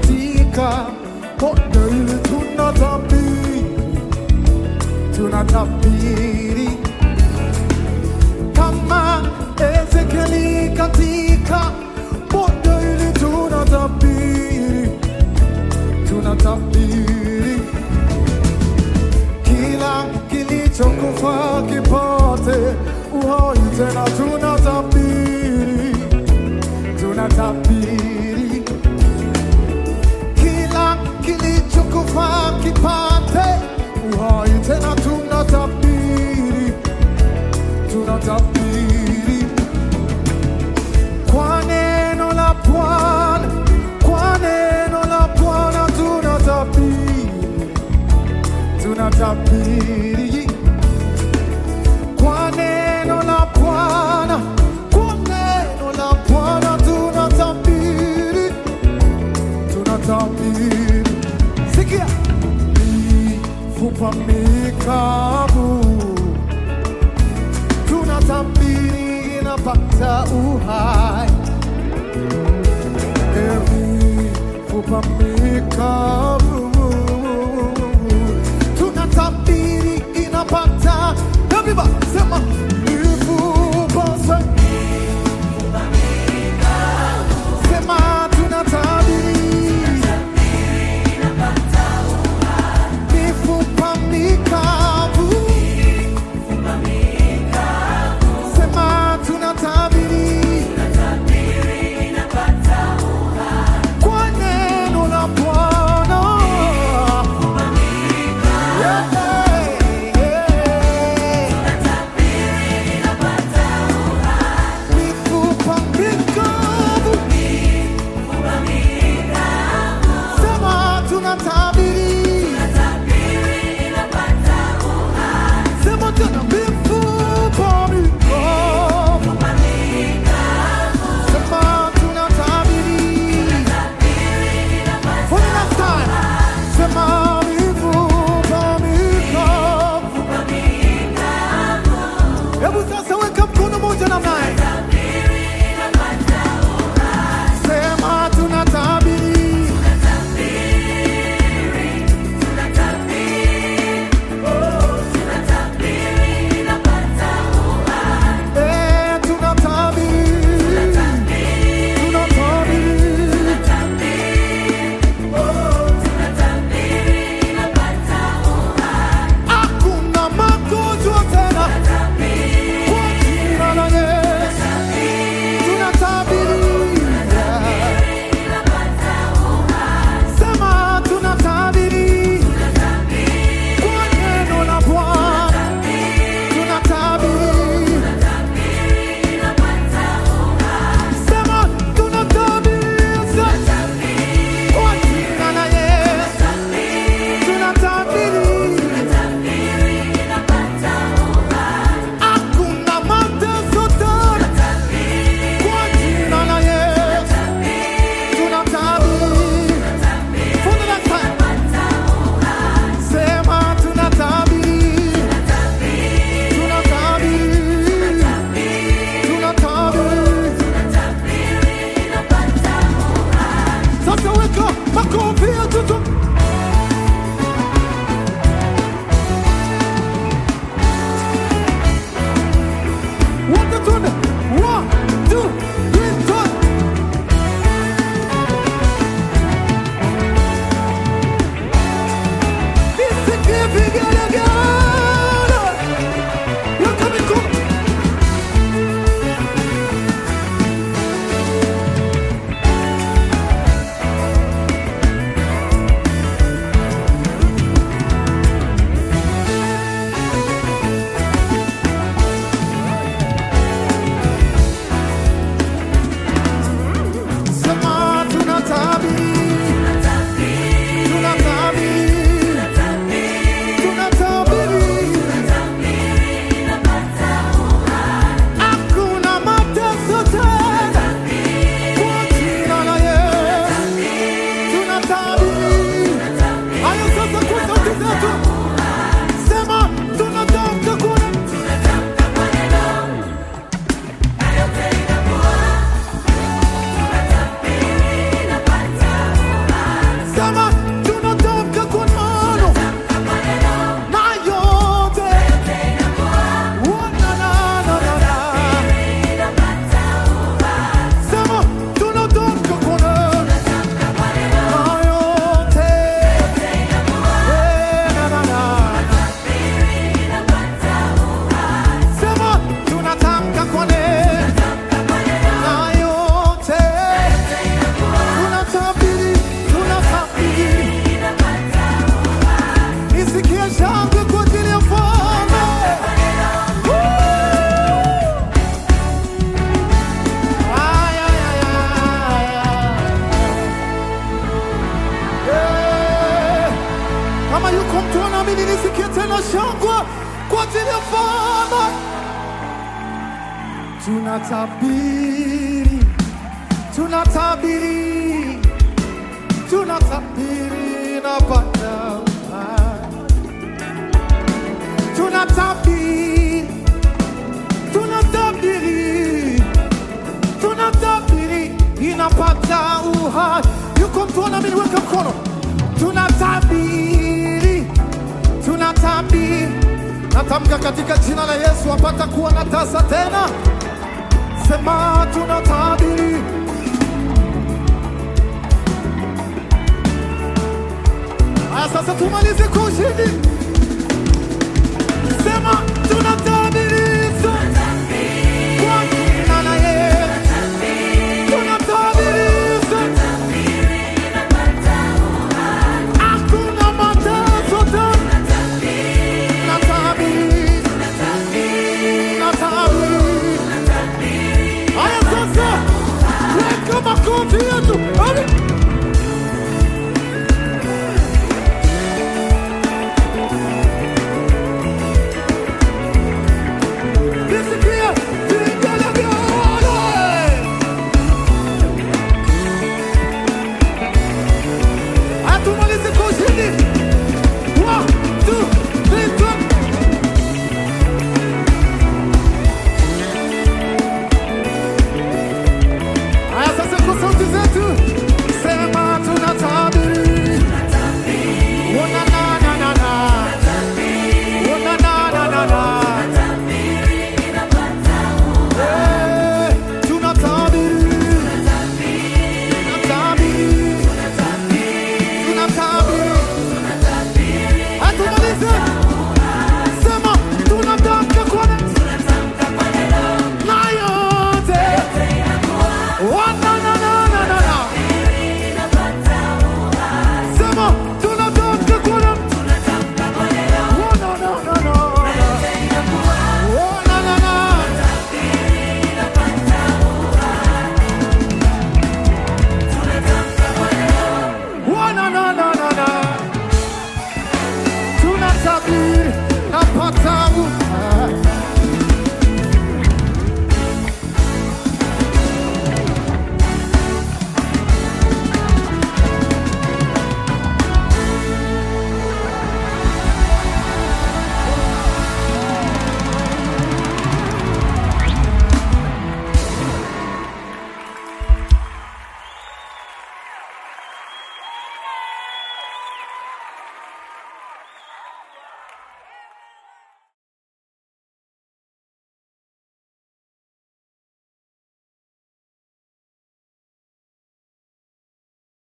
katika bonde hili tunatabiri, tunatabiri kama Ezekieli katika bonde hili tunatabiri, tunatabiri kila kilichokufa kipate uhai tena, tunatabiri, tunatabiri kila kilichokufa kipate uhai tena, tunatabiri, tunatabiri kwa neno la Bwana, kwa neno la Bwana tunatabiri, tunatabiri kwa neno la Bwana, kwa neno la Bwana tunatabiri, tunatabiri. Sikia, mifupa mikavu tunatabiri inapata uhai, mifupa mikavu tunatabiri inapata Everybody, sema mifupa sa- sema tunatabiri mifupa mikavu sema tunatabiri kwa neno la Bwana Yeah, yeah. Sema tunatamka kwa neno na yote. Oh, na, na, na, na, na. Sema tunatamka kwa neno na yote. Eh, na, na, na. Sema tunatamka kwa neno na yote. Tunatabiri, tunatabiri. Nisikie shangwe kwa ajili ya mfalme. Woo! Ay, ay, ay, ay, ay. Eh, Kama yuko mtu anaamini, nisikie tena shangwe kwa ajili ya mfalme. Tunatabiri, tunatabiri, tunatabiri na Bwana. Tunatabiri, tunatabiri, tunatabiri inapata uhai. Yuko mtu anaamini, weka mkono. Tunatabiri, tunatabiri, natamka katika jina la Yesu apata kuwa na tasa tena. Sema tunatabiri. Haya, sasa tumalize kwa ushindi. Sema tunatabiri.